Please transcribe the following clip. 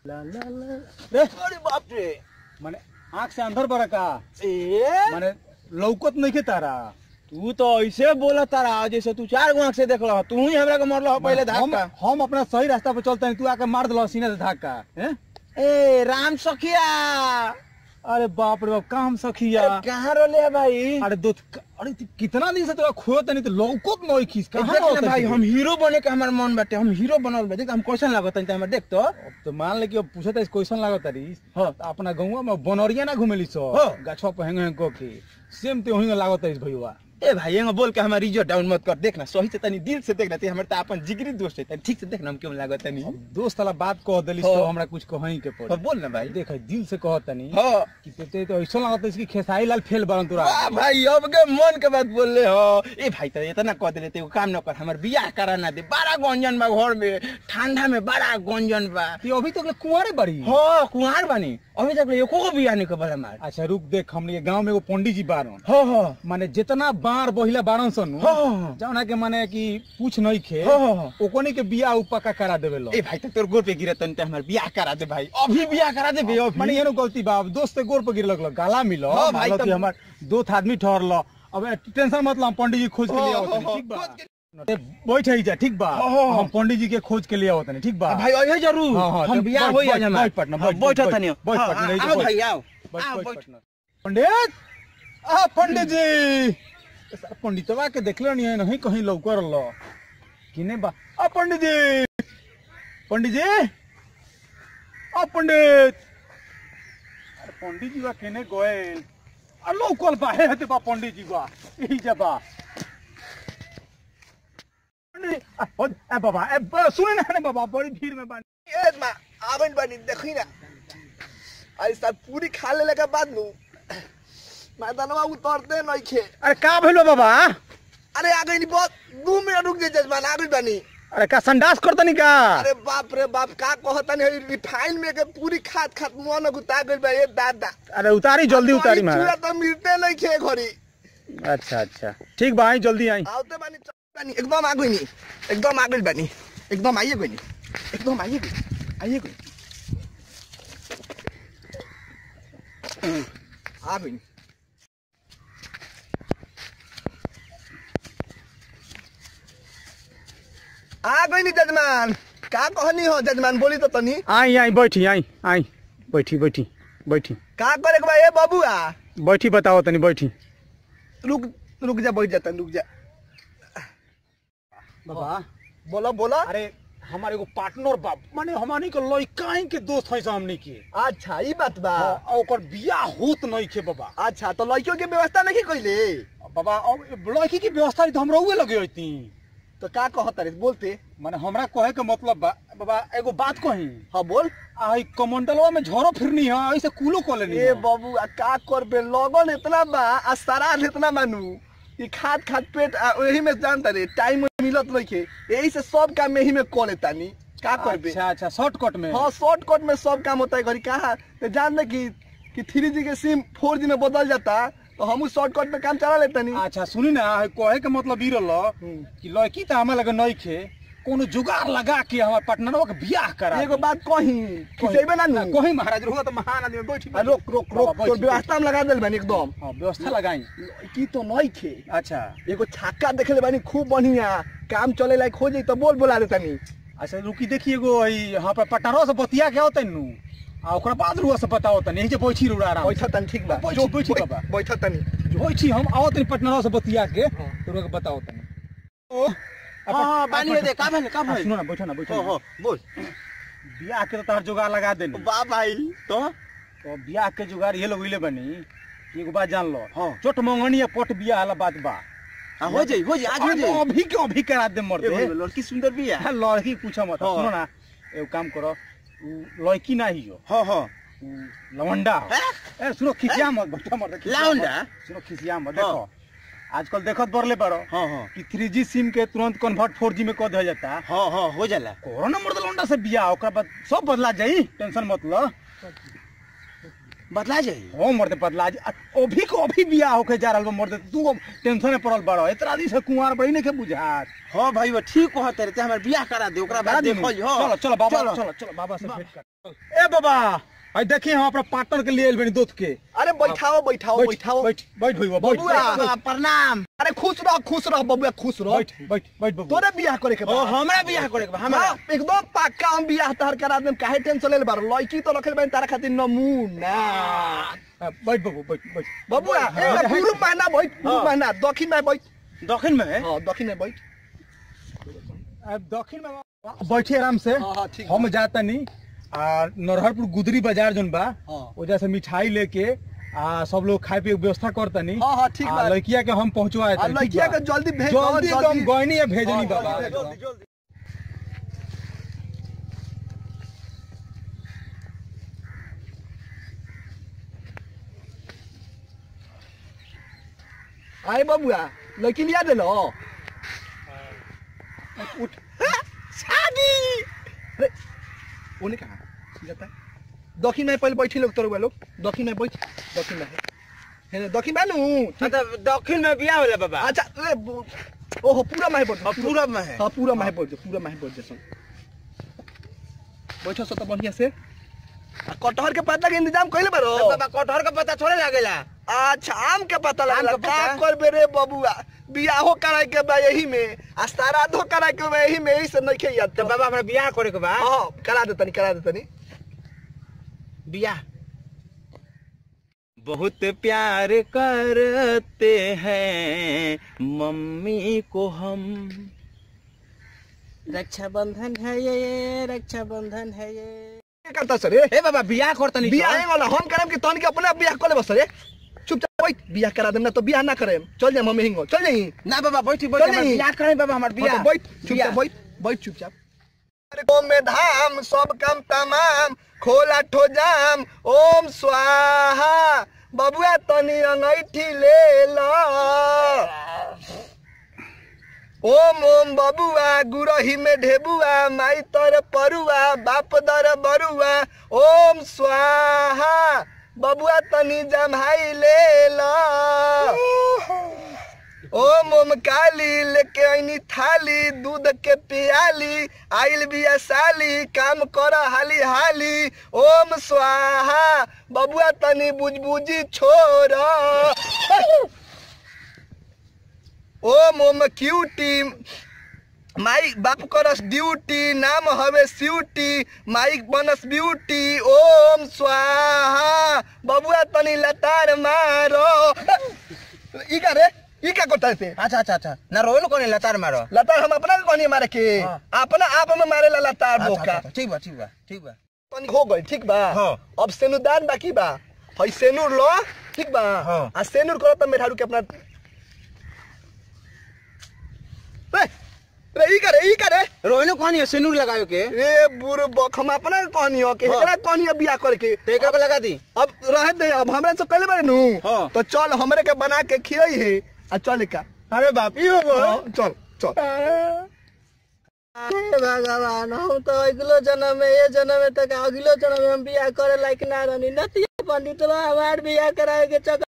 ला ला ला रे अरे बाप रे माने आंख से अंदर बड़ा का ए माने लौकत नहीं के तारा तू तो ऐसे बोला तारा जैसे तू चार गो आंख से देख रहा तू ही हमरा के मरल हो पहले हम धक्का हम अपना सही रास्ता पे चलते हैं तू आके मार दिला सीने से धक्का हैं ए राम सखिया अरे बाप रे बाप काम सखिया अरे कहाँ रोले है भाई अरे दो अरे तू कितना दिन से तोरा खोत नहीं तो लौकत नहीं खींच ए, कहाँ देख ना लौकत भाई है? हम हीरो बने के हमार मन बाटे हम हीरो बनल बा देख हम कैसन लागत है हमर देख तो अब तो मान ले कि अब पूछत है क्वेश्चन लागत तारी हाँ। तो अपना गौवा में बनरिया ना घुमेली सो हाँ। गाछवा पे हेंग हेंग के सेम ते वही लागत है भैया ए भाई एंगा बोल के हमार रिजो डाउन मत कर देखना सही से तनी दिल से देखना ते हमर त अपन जिगरी दोस्त है तनी ठीक से देखना हम क्यों लागत तनी अब दोस्त वाला बात कह देली हाँ। तो हमरा कुछ कहीं के हाँ, पड़ी बोल ना भाई देख दिल से कहत तनी हां कि ते ते तो ऐसा लागत है कि खेसारी लाल फेल बरन तोरा वाह भाई अब के मन के बात बोल ले हो ए भाई त इतना कह देले ते एगो काम न कर हमर बियाह करा ना दे बड़ा गंजन बा घर में ठंडा में बड़ा गंजन बा ते अभी तक ले कुंवारे बड़ी हां कुंवार बानी अभी तक एको को बियाह नहीं कर हमार अच्छा रुक देख हमने गांव में एगो पंडित जी बारन हां हां माने जितना बार बहिला बारन सन हाँ। जौना के माने कि पूछ नहीं खे हाँ, हाँ, हाँ। ओकनी के बियाह उ पक्का करा देवे लो ए भाई त तोर गोर पे गिरे तन ते हमर बियाह करा दे भाई अभी बियाह करा दे बे अभी माने एनो गलती बा अब दोस्त के गोर पर गिर लगलो गाला मिलो हाँ, भाई, भाई तब- हमार दो आदमी ठहरलो अब टेंशन मत लो हम पंडित जी खोज के लिए हाँ, आवत हाँ, ठीक बा खोज ए, बैठ ही जा ठीक बा हाँ, हाँ, हाँ। हम पंडित जी के खोज के लिए आवत नहीं ठीक बा भाई अइहे जरूर हाँ, हाँ, हम तो बियाह बैठ, होई बैठ, आज हमार बैठ पटना, हाँ, बैठ, बैठ बैठ, तनी बैठ हाँ, पटना, हाँ, बैठ, आओ बैठ। भाई आओ बैठ, आओ बैठ, बैठ पटना। पंडित आ पंडित जी साला पंडितवा के देखलो नहीं है नहीं कहीं लौकर लो किने बा आ पंडित जी पंडित जी आ पंडित अरे पंडित जी बा केने गोयल आ लौकल बा हे हते बा पंडित जी बा यही जबा पंडित आ, हो- ए बाबा ए ब- सुने ना रे बाबा बड़ी भीड़ में बा ए मा आवन बानी देखी ना आई साल पूरी खा लेले के बाद नु मैदानवा उतरते नहीं खे अरे का भइलो बाबा अरे आ गई बहुत दू मिनट रुक जाए जजमान आ गई बानी अरे का संडास करतनी का अरे बाप रे बाप का कहता नहीं रिफाइन में के पूरी खात खात मुंह में गुता गई बा ए दादा अरे उतारी जल्दी उतारी चूड़ा महाराज तो मिलते नहीं खे घरी अच्छा अच्छा ठीक बा आई जल्दी आई आवते बानी चल बानी एकदम आ गई नी एकदम आ गई बानी एकदम आइए गई नी एकदम आइए गई आइए गई आ गई आ गई नी जजमान का कहनी हो जजमान बोली तो तनी आई आई बैठी आई आई बैठी बैठी बैठी का करे के बा ए बबुआ बैठी बताओ तनी बैठी रुक रुक जा बैठ जा तनी रुक जा बाबा बोलो बोलो अरे हमारे एगो पार्टनर बा माने हमनी के लइकाई के दोस्त है हमनी के अच्छा ई बात बा आ ओकर बियाह होत नहीं के बाबा अच्छा तो लड़कियों के व्यवस्था नहीं कइले बाबा अब लड़की की व्यवस्था तो हमरा उहे लगे होती तो का कहत रे बोलते माने हमरा कहे के मतलब बा बाबा एगो बात कही हाँ बोल आई कमंडलवा में झोरो फिरनी है ऐसे कूलो को लेनी ए बाबू आ का करबे लगन इतना बा आ सराध इतना मानू ई खाद खाद पेट आ वही में जानता रे टाइम मिलत नहीं के यही से सब काम यही में कर लेता नी का करबे अच्छा अच्छा शॉर्टकट में हाँ शॉर्टकट में सब काम होता है घरी कहा तो जान दे कि कि थ्री जी के सिम फोर जी में बदल जाता तो हम शॉर्टकट में काम चला लेता नी अच्छा सुनी ना कहे के मतलब ई रहल कि लड़की तो हमें लगे नहीं खे कोनो जुगाड़ लगा के हमार पार्टनरवा के बियाह करा एगो बात कही खिसेबे ना नु कहीं महाराज रहुआ तो महान आदमी बैठी आ, रोक रोक रोक बाबा, तो बैठी, व्यवस्था में लगा दिल बानी एकदम हाँ व्यवस्था लगाई की तो नहीं खे अच्छा एगो छक्का देखे बानी खूब बढ़िया काम चले लायक हो जाई तो बोल बोला देता नी अच्छा रुकी देखिए एगो ई यहाँ पर पटारो से बतिया के होते नु आ ओकरा बाद रुआ से बताओ तनी यही जे बैठी रुड़ा आराम बैठा तनी ठीक बा बैठी, बैठी बाबा। बैठा तनी बैठी हम आओ तनी पटना से बतिया के तो रुआ के बताओ तनी ओ हाँ हाँ बानी दे का भइल का हाँ, भइल सुनो ना बैठो ना बैठो हाँ ना। हाँ बोल बियाह के तो तार जुगाड़ लगा देनी वाह भाई तो तो बियाह के जुगाड़ ये लोग इले बनी एगो बात जान लो हाँ। चोट मंगनी या पट बियाह वाला बात बा हाँ, हो जाई हो जाई आज हो अब जाई अभी के अभी करा दे मर ए दे भाई, लड़की सुंदर भी है हाँ, लड़की पूछो मत हाँ। सुनो ना एगो काम करो उ लड़की ना ही हो हाँ हाँ उ लवंडा हो हैं? ए सुनो खिसिया मत बैठो मत खिसिया मत। लवंडा? सुनो खिसिया मत हाँ। देखो आजकल देखत बरले बारो हाँ हाँ कि थ्री जी सिम के तुरंत कन्वर्ट फोर जी में कर दिया जाता हाँ हाँ हो जाला कोरोना मर्द लौंडा से बियाह ओकरा बाद सब बदला जाई टेंशन मत लो बदला जाई ओ मर्दे बदला जी अभी को अभी बियाह होके जा रहल बा मर्दे तू टेंशन में पड़ल बड़ इतना दिन से कुंवार बड़ी नहीं के बुझात हाँ भाई वो ठीक कहत रे ते हमर बियाह करा दे ओकरा बाद देखो चलो चलो बाबा चलो चलो बाबा से भेंट कर ए बाबा आई देखिए हम अपना पार्टनर के लिए बनी दोस्त के अरे बैठाओ बैठाओ बैठ बैठाओ बैठ बैठ भइवा बैठ बबुआ। प्रणाम अरे खुश रह खुश रह बबुआ खुश रह बैठ बैठ बैठ बाबू तोरे बियाह करे के ओ बा हमरा बियाह करे के बा हमरा हाँ, एकदम पक्का हम बियाह तहर करा देम काहे टेंशन लेल बार लड़की तो रखल बन तारा खातिर नमूना बैठ बाबू बैठ बैठ बबुआ हाँ, ए पूर्व महीना बैठ पूर्व हाँ। महीना दक्षिण में बैठ दक्षिण में हां दक्षिण में बैठ अब दक्षिण में बैठे आराम से हाँ, हाँ, ठीक हम जाता नहीं आ नरहरपुर गुदरी बाजार जोन बा हाँ। वजह से मिठाई लेके आ सब लोग खाए पिए के व्यवस्था करता नहीं हाँ, हाँ, ठीक बा। लड़किया के हम पहुंचवाए आ, लड़किया के जल्दी भेज दो, जल्दी जल्दी। एकदम गहनी या भेजनी हाँ, बाबा जल्दी, जल्दी, आए बबुआ लड़की लिया दे लो उठ हाँ, शादी अरे उन्हें कहा जाता है दक्षिण में पहले बैठी लोग तोर लोग दक्षिण में बैठ दक्षिण में है ना, दक्षिण में नू मतलब दक्षिण में बियाह होला बाबा अच्छा अरे बो- ओहो पूरा माहे बोल अब पूरब में है हाँ पूरा माहे बोल पूरा माहे बोल जैसन बैठो सो तो बढ़िया से आ, कटहर के पत्ता के इंतजाम कइले बारो तब बाबा कटहर का पता थोड़े लागेला अच्छा आम के पता आम लगला के का पता? करबे रे बबुआ बियाहो कराए के बा यही में आ श्राद्धो कराए के बा यही में यही से नइखे याद तो बाबा हमरा बियाह करे के बा हां करा दे तनी करा दे तनी बियाह बहुत प्यार करते हैं मम्मी को हम रक्षाबंधन है ये रक्षाबंधन है ये क्या करता सर रे ए बाबा बियाह करता नहीं बियाह है वाला हम करम के तन के अपने आप बियाह कर ले बस रे चुपचाप बैठ बियाह करा देम ना तो बियाह ना करेम चल जाए मम्मी हिंगो चल जाई ना बाबा बैठी चल बैठी हमरा नहीं। बियाह करें बाबा हमार बियाह बियाह बैठ चुपचाप बैठ बैठ चुपचाप अरे को में धाम सब काम तमाम खोला ठो जाम ओम स्वाहा बबुआ तनी अंगैठी ले ला ओम ओम बबुआ गुरही में ढेबुआ माई तर परुआ बाप दर बरुआ ओम स्वाहा बबुआ तनी जमाई ले ला ओम ओम काली लेके आईनी थाली दूध के पियाली आइल बिया साली काम कर हाली हाली ओम स्वाहा बबुआ तनी बुझबुझी छोड़ ओम ओम क्यूटी माई बाप करस ड्यूटी नाम हवे स्यूटी माइक बनस ब्यूटी ओम स्वाहा बबुआ तनी लतार मारो ई का रे ई का कोता से अच्छा अच्छा अच्छा ना रोल कोने लतार मारो लतार हम अपना कोनी मारे के हाँ। अपना आप में मारे ला लतार अच्छा, बोका अच्छा, ठीक बा ठीक बा ठीक बा तनी हो गई ठीक बा हाँ। अब सेनुदान बाकी बा हई सेनुर लो ठीक बा हाँ। आ सेनुर करो त मेठारू के अपना रे रे ई करे ई करे रोहिनो कहानी है सिनूर लगायो के रे बुर बक हम अपना कहनी हो के हाँ। एकरा कहनी हो बियाह करे के तो एकरा पे लगा दी अब रह दे अब हमरा से कहले बारे नु हाँ। तो चल हमरे के बना के खियई है आ चल का अरे बाप यो हाँ, चल चल भगवान हम तो अगलो जन्म में ये जन्म में तक अगलो जन्म में हम बियाह करे लायक ना रहनी नतिया पंडित हमार बियाह कराए के चक्कर